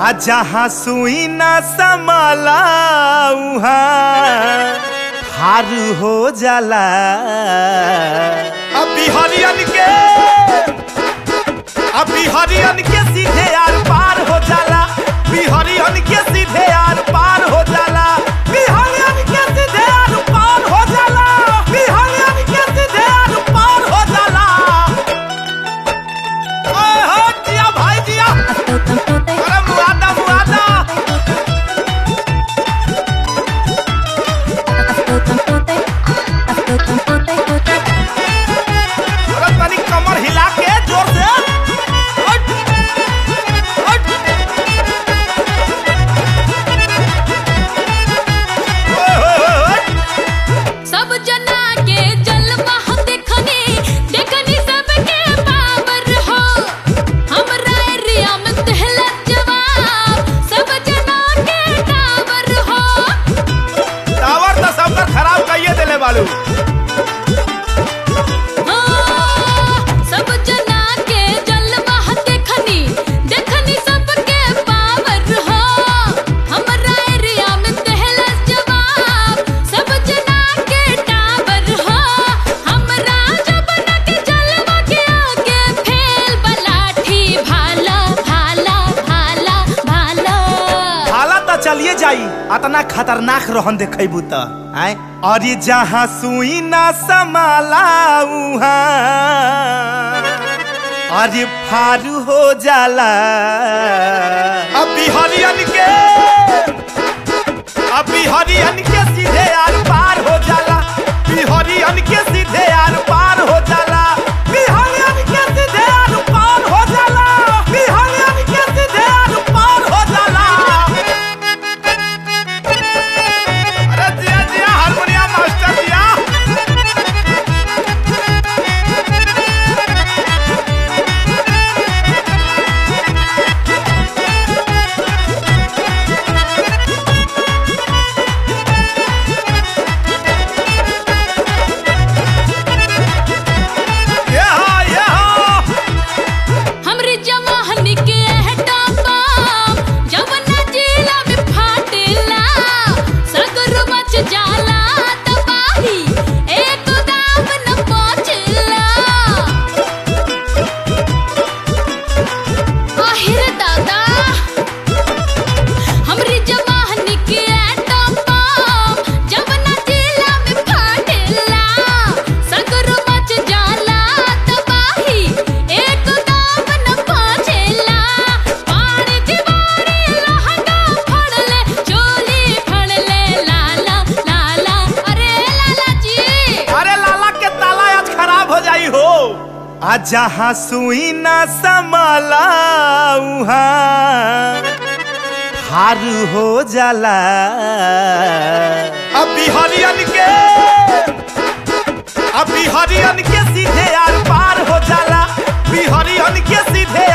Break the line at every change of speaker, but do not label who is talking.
आ जहाँ सुई न समला उहाँ हारू हो जाला अभी हरियन के अभी हरियन के सीधे आर पार हो जाला बिहरियन के सीधे आर पार हो जाला बिहरियन के सीधे आर पार हो जाला बिहरियन के सीधे आर पार हो जाला ओए हो जिया भाई जिया अरे मुआदा मुआदा अरे तनी कमर हिला के जोर से हट, हट। ओए, ओए, ओए, ओए।
सब जना के जलवा हम देखनी देखनी सबके पावर हो हमरा एरिया में तहला जवाब सब जना के टावर हो
टावर तो सबका खराब कहिए देले बालू
हाँ, सब जना के जलवा हम देखनी देखनी सबके पावर हो हमरा एरिया में तहला जवाब सब जना के टावर हो हमरा जबना के जलवा के आगे फेल बलाठी भाला भाला भाला भाला
हाला तो चलिए जाई अतना खतरनाक रहन देखेबू त आय अरे जहाँ सुई ना समाला उहाँ अरे फारू हो जाला अभी हरियन के अभी हरियन के सीधे आर पार हो जाला बिहरियन के सीधे आर पार हो जाला बिहरियन के सीधे आर पार हो जाला बिहरियन के सीधे आर पार हो जाला अरे जिया जिया हारमोनियम मास्टर जिया ये हा ये हा
हमरी जवाहनी के हटा पाम जवना जिला में फाटेला सगर मच जाला तबाही एक दाम न पहुंचला आहिर दादा हमरी जवाहनी के हटा पाम जवना जिला में फाटेला सगर मच जाला तबाही एक दाम न पहुंचेला पानी दीवारी लहंगा फड़ले चोली फड़ले लाला लाला अरे लाला जी
अरे लाला के ताला आज खराब हो जाई हो आ जहाँ सुई ना समला उहाँ हारू हो जाला अभी हरियन के अभी हरियन के सीधे आर पार हो जाला बिहरियन के सीधे